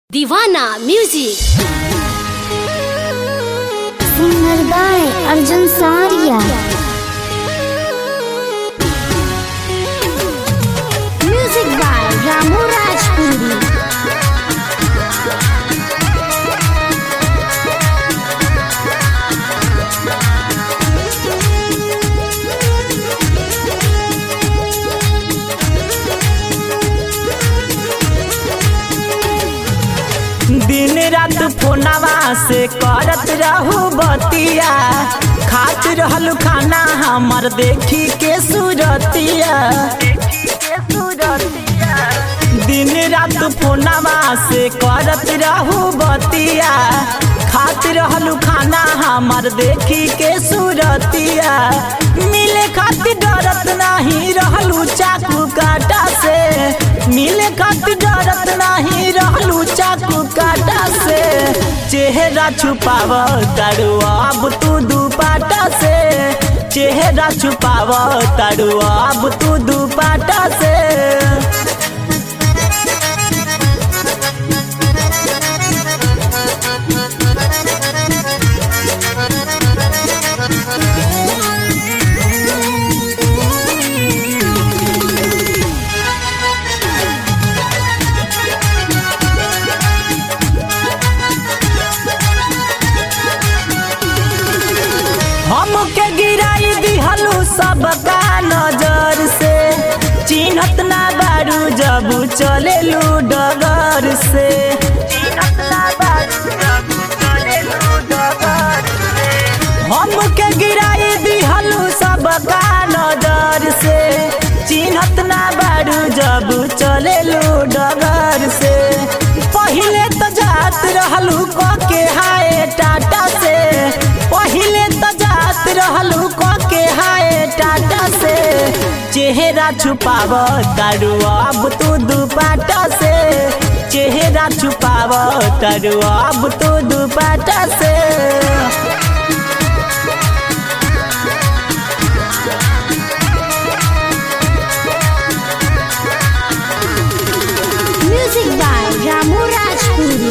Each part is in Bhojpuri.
दीवाना म्यूजिक सिंगर बाय अर्जुन सारिया म्यूजिक बाय रामू राजपुरी दिन रात फोनवा से करत रहू बतिया खात रहलू खाना हमर देखी के सूरतिया दिन रात फोनवा से करत रहू बतिया खात रहलू खाना हमर देखी के सूरतिया मिले खातिर डरत नहीं रहलू चाकू काटा से मिले खातिर डरत नहीं रहलू चाकू काटा से चेहरा छुपाव तारू अब तू दुपाटा से चेहरा छुपाव तारू अब तू दुपाटा से हमके गिराई दिहलू सबका नजर से चिन्हत ना बारू जब चलेलू डगर से हमके गिराई दिहलू सबका नजर से चिन्हत ना बारू जब चलेलू डगर से पहिले तो जात रहलू क के हाय टाटा से पहिले तो जात रहलू क के हाय टाटा से चेहरा छुपाव तारू अब तू दुपाटा से चेहरा छुपाव तारू अब तू दुपाटा से म्यूजिक बाय रामू राजपुरी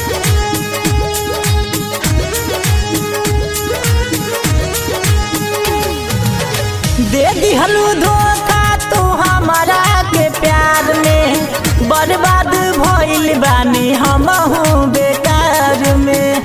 दे दिहलू धोखा तू हमारा के प्यार में बर्बाद भइल बानी हमहू बेकार में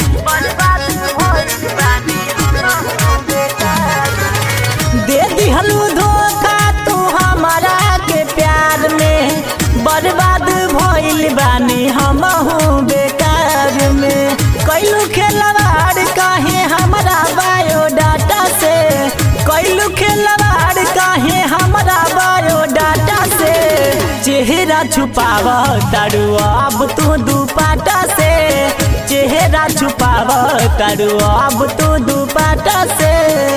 दे दिहलू धोखा तू हमारा के प्यार में बर्बाद भइल बानी हमहू बेकार में कैलू खेलवाड़ काहे हमारा बायोडाटा से कैलू खेलवाड़ काहे हमारा बायोडाटा से चेहरा छुपाव तारू अब तू दुपाटा से चेहरा छुपाव तारू अब तू दुपाटा से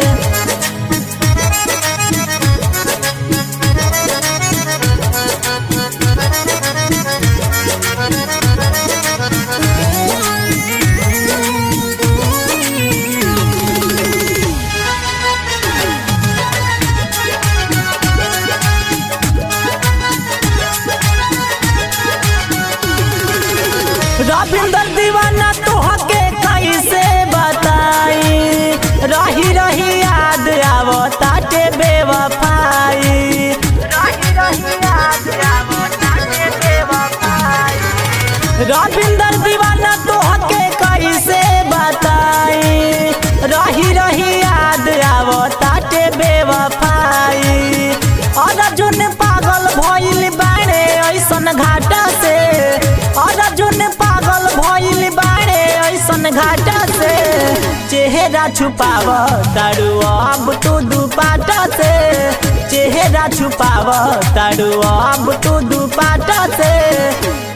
रविंदर दीवाना तोहके कैसे बताई रही रही याद आवो ताटे बेवफाई रविंदर दीवाना तोहके कैसे बताई रही रही याद आवो ताटे बेवफाई अर्जुन पागल भइल बाड़े ऐसन घाटा से अर्जुन पागल भइल बाड़े ऐसन घाटा से चेहरा छुपाव तारू अब तू दुपाटा से चेहरा छुपाव तारू अब तू दुपाटा से